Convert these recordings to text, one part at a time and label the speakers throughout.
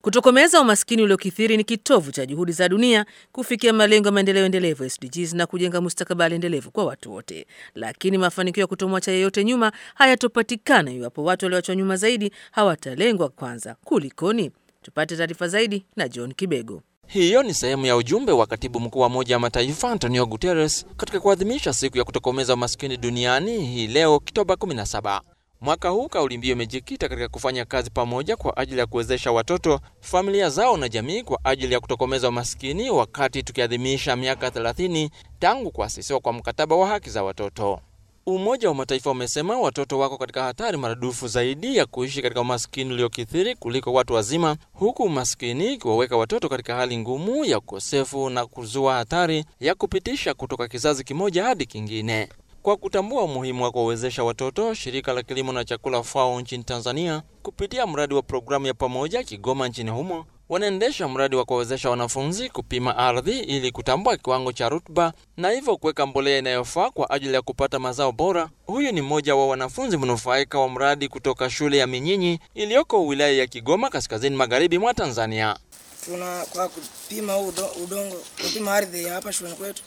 Speaker 1: Kutokomeza umaskini uliokithiri ni kitovu cha juhudi za dunia kufikia malengo ya maendeleo endelevu SDGs na kujenga mustakabali endelevu kwa watu wote. Lakini mafanikio ya kutomwacha yeyote nyuma hayatopatikana iwapo watu walioachwa nyuma zaidi hawatalengwa kwanza. Kulikoni? Tupate taarifa zaidi na John Kibego.
Speaker 2: Hiyo ni sehemu ya ujumbe wa katibu mkuu wa Umoja wa Mataifa Antonio Guterres katika kuadhimisha siku ya kutokomeza umaskini duniani hii leo Oktoba 17. Mwaka huu kauli mbiu imejikita katika kufanya kazi pamoja kwa ajili ya kuwezesha watoto, familia zao na jamii kwa ajili ya kutokomeza umaskini, wakati tukiadhimisha miaka 30 tangu kuasisiwa kwa mkataba wa haki za watoto. Umoja wa Mataifa umesema watoto wako katika hatari maradufu zaidi ya kuishi katika umaskini uliokithiri kuliko watu wazima, huku umaskini ikiwaweka watoto katika hali ngumu ya ukosefu na kuzua hatari ya kupitisha kutoka kizazi kimoja hadi kingine. Kwa kutambua umuhimu wa kuwawezesha watoto, shirika la kilimo na chakula FAO nchini Tanzania kupitia mradi wa programu ya pamoja Kigoma nchini humo wanaendesha mradi wa kuwawezesha wanafunzi kupima ardhi ili kutambua kiwango cha rutuba na hivyo kuweka mbolea inayofaa kwa ajili ya kupata mazao bora. Huyu ni mmoja wa wanafunzi mnufaika wa mradi kutoka shule ya Minyinyi iliyoko wilaya ya Kigoma, kaskazini magharibi mwa Tanzania.
Speaker 3: Tuna kwa kupima udo, udongo kupima ardhi ya hapa shuleni kwetu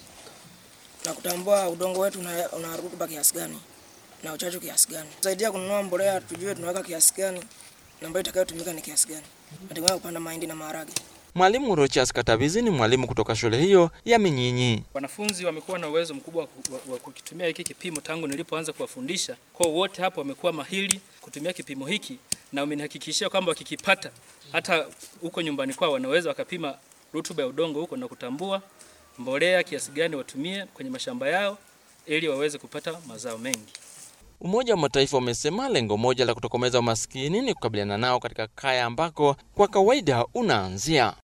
Speaker 3: na kutambua udongo wetu una, una rutuba kiasi gani na uchachu kiasi gani, saidia kununua mbolea, tujue tunaweka kiasi gani na ambayo itakayotumika ni kiasi gani, hatimaye kupanda mahindi na maharage.
Speaker 2: Mwalimu Rochas Katavizi ni mwalimu kutoka shule hiyo ya Minyinyi.
Speaker 4: Wanafunzi wamekuwa na uwezo mkubwa wa kukitumia hiki kipimo tangu nilipoanza kuwafundisha. Kwa wote hapo wamekuwa mahiri kutumia kipimo hiki, na wamenihakikishia kwamba wakikipata hata huko nyumbani kwao wanaweza wakapima rutuba ya udongo huko na kutambua mbolea kiasi gani watumie kwenye mashamba yao ili waweze kupata mazao mengi.
Speaker 2: Umoja wa Mataifa umesema lengo moja la kutokomeza umaskini ni kukabiliana nao katika kaya ambako kwa kawaida unaanzia.